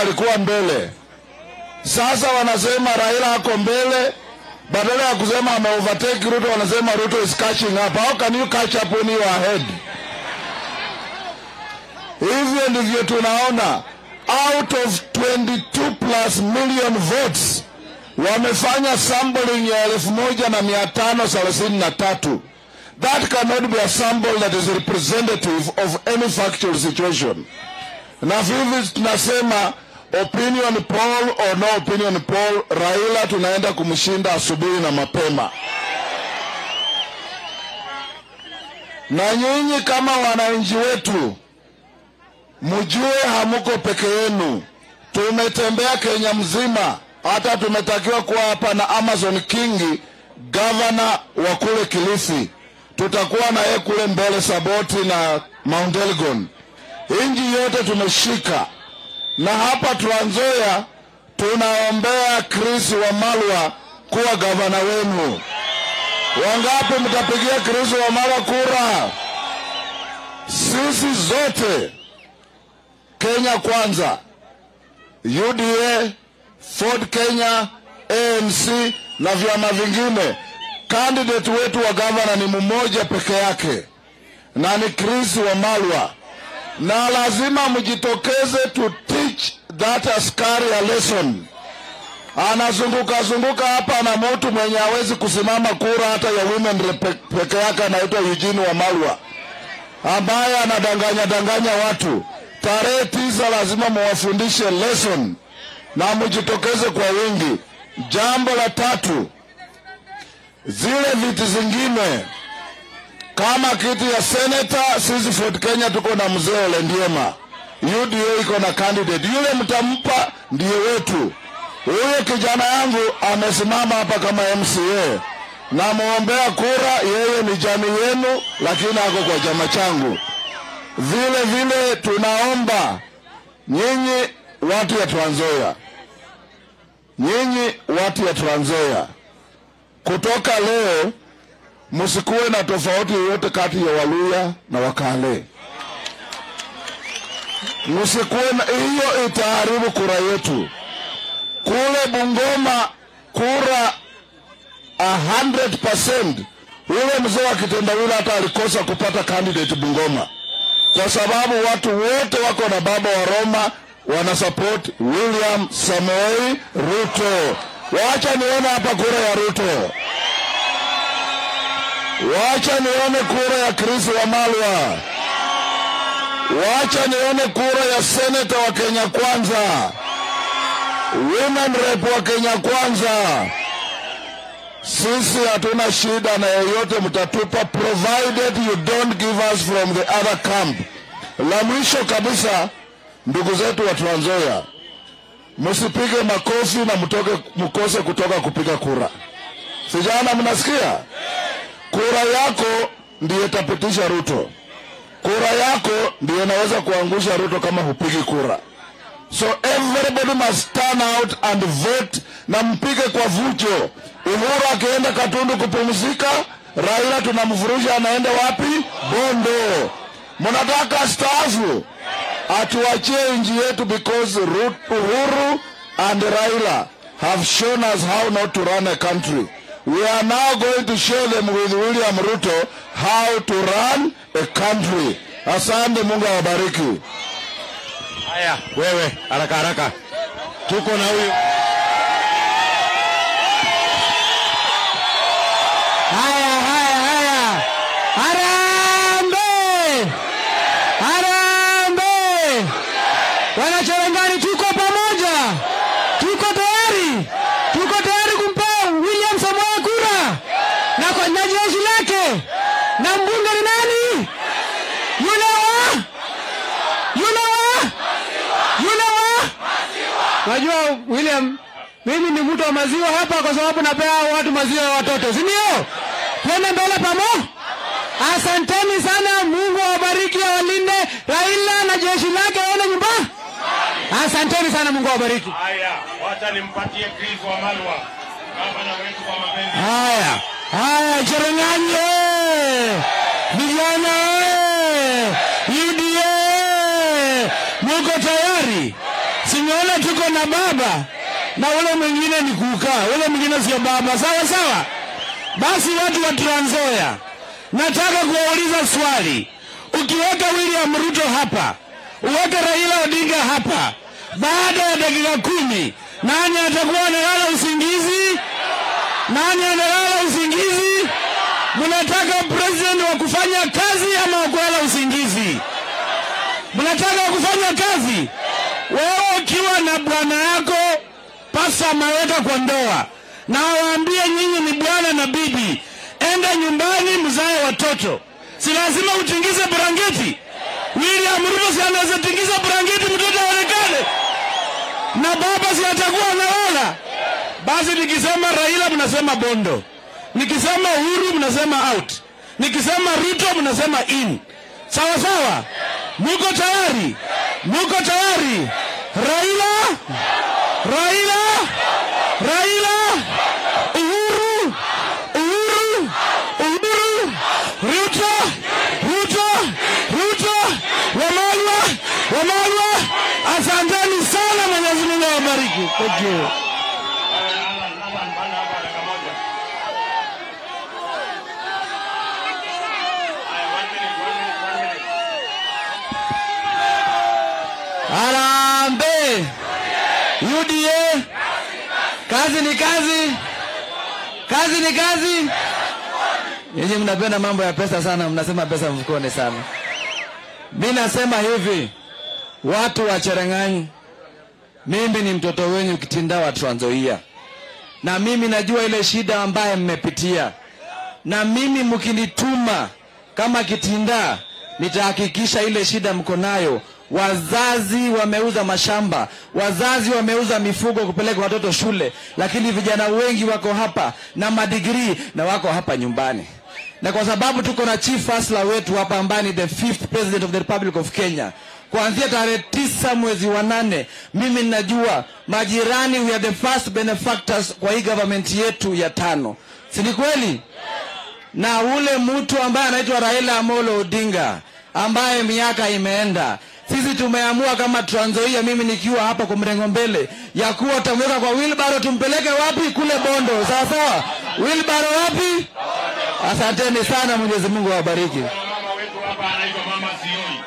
alikuwa mbele. Sasa wanasema Raila ako mbele, badala ya kusema ame overtake Ruto, wanasema Ruto is catching up. How can you catch up when you are ahead? Hivyo ndivyo tunaona out of 22 plus million votes wamefanya sampling ya elfu moja na mia tano thelathini na tatu. That cannot be a sample that is representative of any factual situation. Na vivi tunasema opinion poll or no opinion poll, Raila tunaenda kumshinda asubuhi na mapema. Na nyinyi kama wananchi wetu mjue hamuko peke yenu. Tumetembea Kenya mzima, hata tumetakiwa kuwa hapa na Amazon King, gavana wa kule Kilifi. Tutakuwa na yeye kule mbele Saboti na Mount Elgon. Inji yote tumeshika, na hapa Trans Nzoia tunaombea Chris Wamalwa kuwa gavana wenu. Wangapi mtapigia Chris Wamalwa kura? Sisi zote Kenya Kwanza, UDA, Ford Kenya, ANC na vyama vingine, candidate wetu wa gavana ni mmoja peke yake na ni Chris Wamalwa, na lazima mjitokeze to teach that askari a lesson. Anazunguka zunguka hapa na mtu mwenye hawezi kusimama kura hata ya women rep peke yake, anaitwa Eugene Wamalwa ambaye anadanganya danganya watu. Tarehe tisa lazima muwafundishe lesson na mjitokeze kwa wingi. Jambo la tatu, zile viti zingine kama kiti ya seneta, sisi Ford Kenya tuko na mzee Ole Ndiema, UDA iko na candidate yule, mtampa ndiye wetu. Huyo kijana yangu amesimama hapa kama MCA, namwombea kura. Yeye ni jamii yenu, lakini ako kwa chama changu. Vile vile tunaomba nyinyi watu ya Trans Nzoia, nyinyi watu ya Trans Nzoia, kutoka leo msikuwe na tofauti yoyote kati ya Waluya na Wakale. Msikuwe na hiyo, itaharibu kura yetu. Kule Bungoma kura 100%. Ule mzee wa kitendawili hata alikosa kupata candidate Bungoma kwa sababu watu wote wako na baba wa Roma wana support William Samoei Ruto. Wacha nione hapa kura ya Ruto, wacha nione kura ya Chris Wamalwa, wacha nione kura ya seneta wa Kenya Kwanza, women rep wa Kenya Kwanza. Sisi hatuna shida na yeyote mtatupa, provided you don't give us from the other camp. La mwisho kabisa, ndugu zetu wa Trans Nzoia, msipige makofi na mtoke, mkose kutoka kupiga kura. Vijana, mnasikia? Kura yako ndiyo itapitisha Ruto. Kura yako ndiyo inaweza kuangusha Ruto kama hupigi kura. So everybody must turn out and vote na mpige kwa vujo. Uhuru akienda Katundu kupumzika, Raila tunamfurusha anaenda wapi? Bondo. Mnataka staafu? Atuachie nchi yetu because Ru- Uhuru and Raila have shown us how not to run a country. We are now going to show them with William Ruto how to run a country. Asante, Mungu awabariki. Haya, wewe haraka haraka, tuko na huyu Haya, haya, haya. Harambe! Harambe! Wanachorengani tuko pamoja. Tuko tayari. Tuko tayari kumpa William Samoei kura. Na kwa na jeshi lake. Na mbunge ni nani? Yule wa? Yule wa? Yule wa? Najua William, mimi ni mtu wa maziwa hapa kwa sababu napea watu maziwa ya watoto, si ndio? Twende mbele pamo. Asanteni sana, Mungu awabariki, awalinde Raila na jeshi lake waende nyumbani. Asanteni sana, Mungu awabariki. haya, wacha nimpatie Chris Wamalwa, gavana wetu kwa mapenzi. Haya, haya, Cherengani eh! vijana eh! UDA muko tayari? simeona tuko na baba na ule mwingine ni kukaa, ule mwingine sio baba. Sawa sawa. Basi watu wa Trans Nzoia, nataka kuwauliza swali. Ukiweka William Ruto hapa, uweke Raila Odinga hapa, baada ya dakika kumi, nani atakuwa analala usingizi? Nani analala usingizi? Mnataka president wa kufanya kazi ama wa kulala usingizi? Mnataka wa kufanya kazi? Wewe ukiwa na bwana yako pasa ameweka kwa ndoa na waambie nyinyi ni bwana na bibi, enda nyumbani mzae watoto. Si lazima utingize brangeti? William Ruto si anaweza tingiza brangeti mtoto aonekane, na baba si atakuwa analala? Basi nikisema Raila mnasema Bondo, nikisema Uhuru mnasema out, nikisema Ruto mnasema in. Sawa sawa, muko tayari? Muko tayari? Raila, Raila, Raila, Uhuru, Uhuru, Uhuru, Ruto, Ruto, Ruto, Wamalwa, Wamalwa. Asanteni sana, Mwenyezi Mungu awabariki. Thank you. Alan, Alan, panda hapa dakika moja. Haya, one minute, one minute, one minute. Harambee! UDA! Kazi ni kazi, kazi ni kazi. Nyinyi mnapenda mambo ya pesa sana, mnasema pesa mfukoni sana. Mi nasema hivi, watu wa Cherang'any, mimi ni mtoto wenyu Kitinda wa Trans Nzoia, na mimi najua ile shida ambaye mmepitia, na mimi mkinituma kama Kitinda, nitahakikisha ile shida mko nayo. Wazazi wameuza mashamba, wazazi wameuza mifugo kupeleka watoto shule, lakini vijana wengi wako hapa na madigrii na wako hapa nyumbani na kwa sababu tuko na chief hustler wetu hapa ambaye ni the fifth president of the republic of Kenya, kuanzia tarehe tisa mwezi wa nane, mimi ninajua majirani, we are the first benefactors kwa hii government yetu ya tano, si ni kweli? Na ule mtu ambaye anaitwa Raila Amolo Odinga ambaye miaka imeenda sisi tumeamua kama Trans Nzoia, mimi nikiwa hapa kwa mrengo mbele, ya kuwa tutamweka kwa wheelbarrow, tumpeleke wapi? Kule Bondo, sawa sawa. Wheelbarrow wapi? Asanteni sana, Mwenyezi Mungu awabariki. Kuna mama wetu hapa anaitwa Mama Sioi.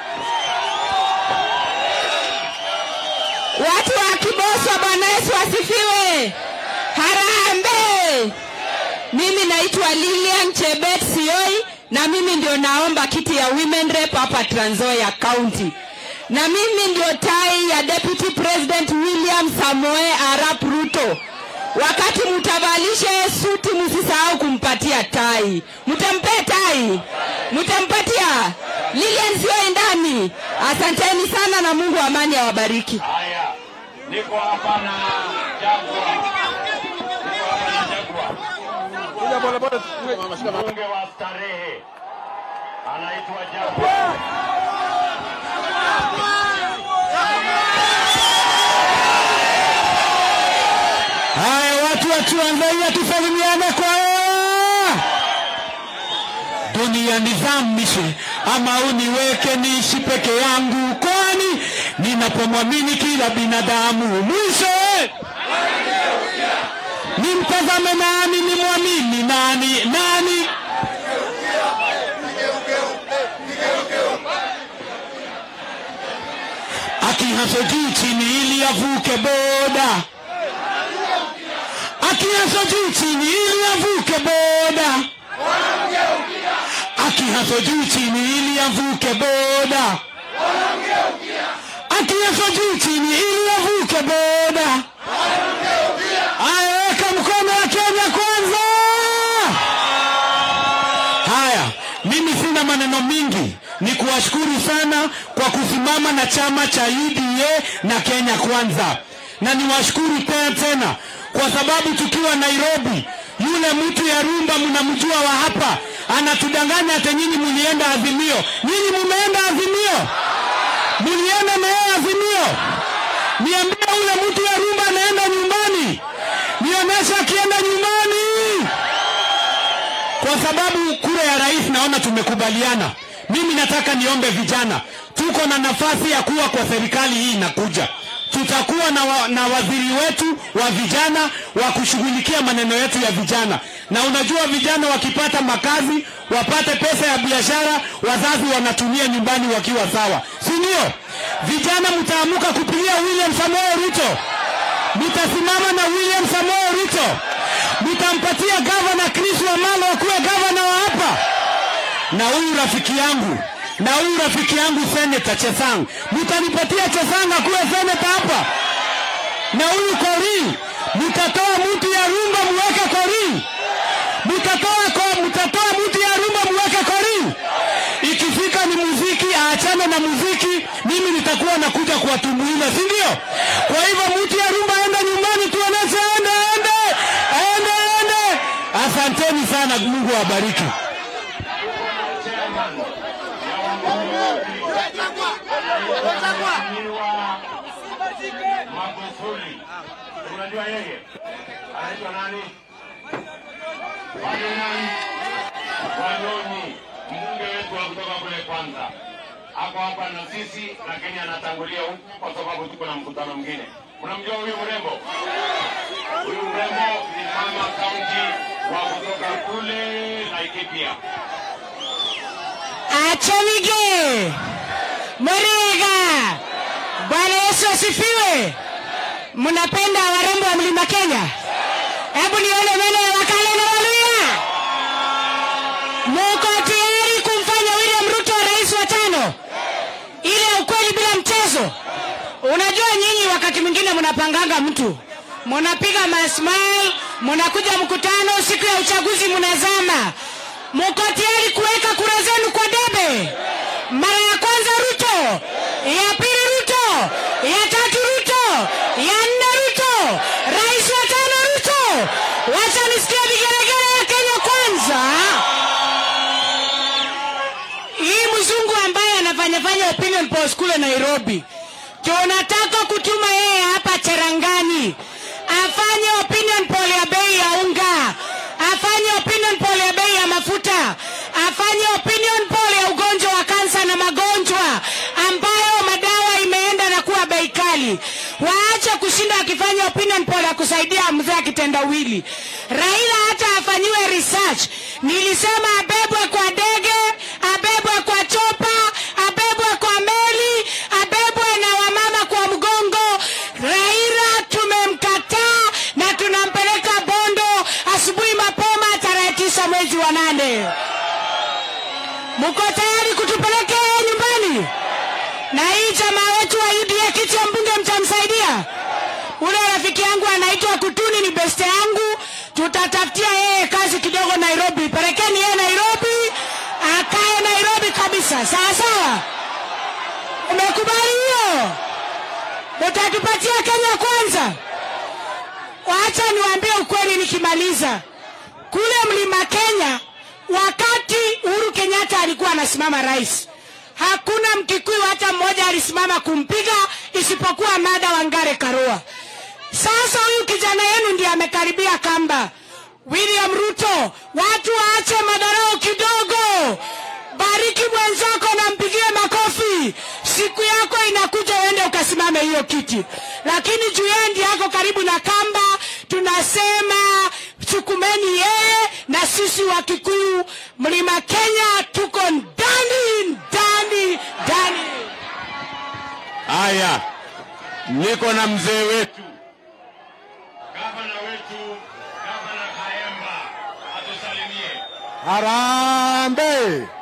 Watu wa Kiboswa, Bwana Yesu asifiwe. Harambee! Mimi naitwa Lilian Chebet Sioi na mimi ndio naomba kiti ya women rep hapa Trans Nzoia County, na mimi ndio tai ya Deputy President William Samoe Arap Ruto. Wakati mtavalishe suti, msisahau kumpatia tai. Mtampea tai, mtampatia Lilian Sioi ndani. Asanteni sana na Mungu wa amani awabariki. Haya, niko hapa na Jagwa. Niko hapa na Jagwa. Mbunge wa Starehe anaitwa Jagwa. Haya, watu wa Trans Nzoia tusalimiane kwa dunia nizamishe ama uniweke niishi peke yangu, kwani ninapomwamini kila binadamu mwisho nimtazame nani, nimwamini nani? Nani? Akihaso juu chini ili avuke boda akihaso juu chini ili avuke boda, akihaso juu chini ili avuke boda, akihaso juu chini ili avuke boda. Haya, weka mkono wa Kenya kwanza. Haya, mimi sina maneno mingi, ni kuwashukuru sana kwa kusimama na chama cha UDA na Kenya Kwanza, na niwashukuru tena tena kwa sababu tukiwa Nairobi, yule mtu ya rumba mnamjua wa hapa anatudanganya ate nyinyi mulienda Azimio. Nyinyi mumeenda Azimio? Mulienda na yeye Azimio? Niambie, ule mtu ya rumba anaenda nyumbani? Nionyeshe akienda nyumbani kwa sababu kura ya rais naona tumekubaliana. Mimi nataka niombe vijana, tuko na nafasi ya kuwa kwa serikali hii inakuja, tutakuwa na, wa, na waziri wetu wa vijana wa kushughulikia maneno yetu ya vijana. Na unajua vijana wakipata makazi, wapate pesa ya biashara, wazazi wanatumia nyumbani wakiwa sawa, si ndio? Vijana mtaamuka kupigia William Samoei Ruto, mtasimama na William Samoei Ruto, mtampatia gavana Chris Wamalo akuwe gavana wa hapa na huyu rafiki yangu na huyu rafiki yangu seneta Chesang, mtanipatia Chesang akuwe seneta hapa, na huyu Korir mtatoa mtu ya rumba muweke Korir, mtatoa ko, mtatoa mtu ya rumba muweke Korir. Ikifika ni muziki, aachane na muziki, mimi nitakuwa nakuja kuwatumbuiza, si ndio? Kwa hivyo mtu ya rumba enda nyumbani, tuoneshe, ende ende ende ende. Asanteni sana, Mungu awabariki. Mheshimiwa Magufuli. Unajua yeye anaitwa nani? Wanyonyi. Wanyonyi, mbunge wetu wa kutoka kule kwanza ako hapa na sisi, lakini anatangulia huku kwa sababu tuko na mkutano mwingine. Unamjua huyu mrembo? Huyu mrembo ni mama kaunti wa kutoka kule Laikipia. Achanige Moriga. Bwana Yesu asifiwe. Mnapenda warembo wa mlima Kenya? Hebu nione meno ya wakale na waluya. Muko tayari kumfanya William Ruto rais wa tano? Ile ukweli bila mchezo. Unajua nyinyi wakati mwingine mnapanganga mtu, mnapiga masmile, mnakuja mkutano, siku ya uchaguzi mnazama. Mko tayari kuweka kura zenu kwa debe? Mara ya kwanza Ruto, ya pili Ruto, ya tatu Ruto, ya nne Ruto, rais wa tano Ruto. Wacha nisikie vigelegele ya Kenya kwanza. Hii mzungu ambaye anafanyafanya opinion polls kule Nairobi, tunataka kutuma yeye hapa Cherangani afanye opinion poll ya bei ya unga, afanye opinion poll ya bei ya mafuta, afanye opinion poll ya ugonjwa wa kansa na magonjwa ambayo madawa imeenda na kuwa bei kali. Waache kushinda akifanya opinion poll ya kusaidia mzee akitendawili. Raila hata afanyiwe research. Nilisema abebwe kwa ndege, abebwe kwa chopa, abebwe kwa meli, abebwe na wamama kwa mgongo. Raila tumemkataa na tunampeleka Bondo asubuhi mapema tarehe tisa mwezi wa nane. Mko tayari kutupeleka yeye nyumbani? Na hii jamaa wetu wa UDA kiti ya mbunge mtamsaidia? Ule rafiki yangu anaitwa Kutuni, ni beste yangu, tutatafutia yeye kazi kidogo Nairobi. Pelekeni yeye Nairobi, akae Nairobi kabisa, sawa sawa. Umekubali hiyo? Utatupatia Kenya kwanza. Wacha niwaambie ukweli nikimaliza. Kule mlima Kenya, wakati Uhuru Kenyatta alikuwa anasimama rais, hakuna Mkikuyu hata mmoja alisimama kumpiga isipokuwa Martha Wangare Karua. Sasa huyu kijana yenu ndiye amekaribia kamba. William Ruto, watu waache madarau kidogo, bariki mwenzako na mpigie makofi. Siku yako inakuja, uende ukasimame hiyo kiti, lakini juu yeye ndiye yako karibu na kamba, tunasema chukumeni yeye, na sisi wa Kikuyu mlima Kenya tuko ndani ndani ndani. Haya, niko na mzee wetu, gavana wetu, gavana Kaemba atusalimie. Harambe!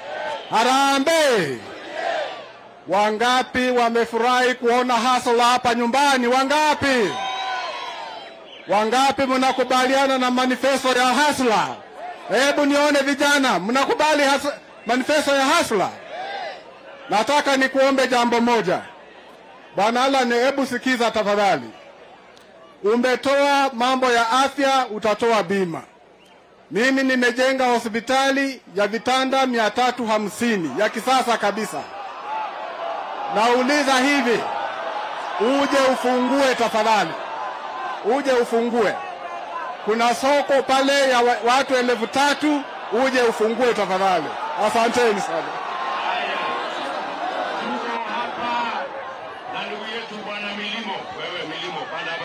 Harambe! Wangapi wamefurahi kuona hasla hapa nyumbani? Wangapi? Wangapi mnakubaliana na manifesto ya hasla? Hebu nione vijana, mnakubali has- manifesto ya hasla? Nataka nikuombe jambo moja. Bwana Alan, hebu sikiza tafadhali. Umetoa mambo ya afya, utatoa bima. Mimi nimejenga hospitali ya vitanda mia tatu hamsini ya kisasa kabisa. Nauliza hivi, uje ufungue tafadhali, uje ufungue. Kuna soko pale ya wa- watu elfu tatu, uje ufungue tafadhali. Asanteni sana. Tuko hapa na ndugu yetu bwana Milimo. milimo, panda hapa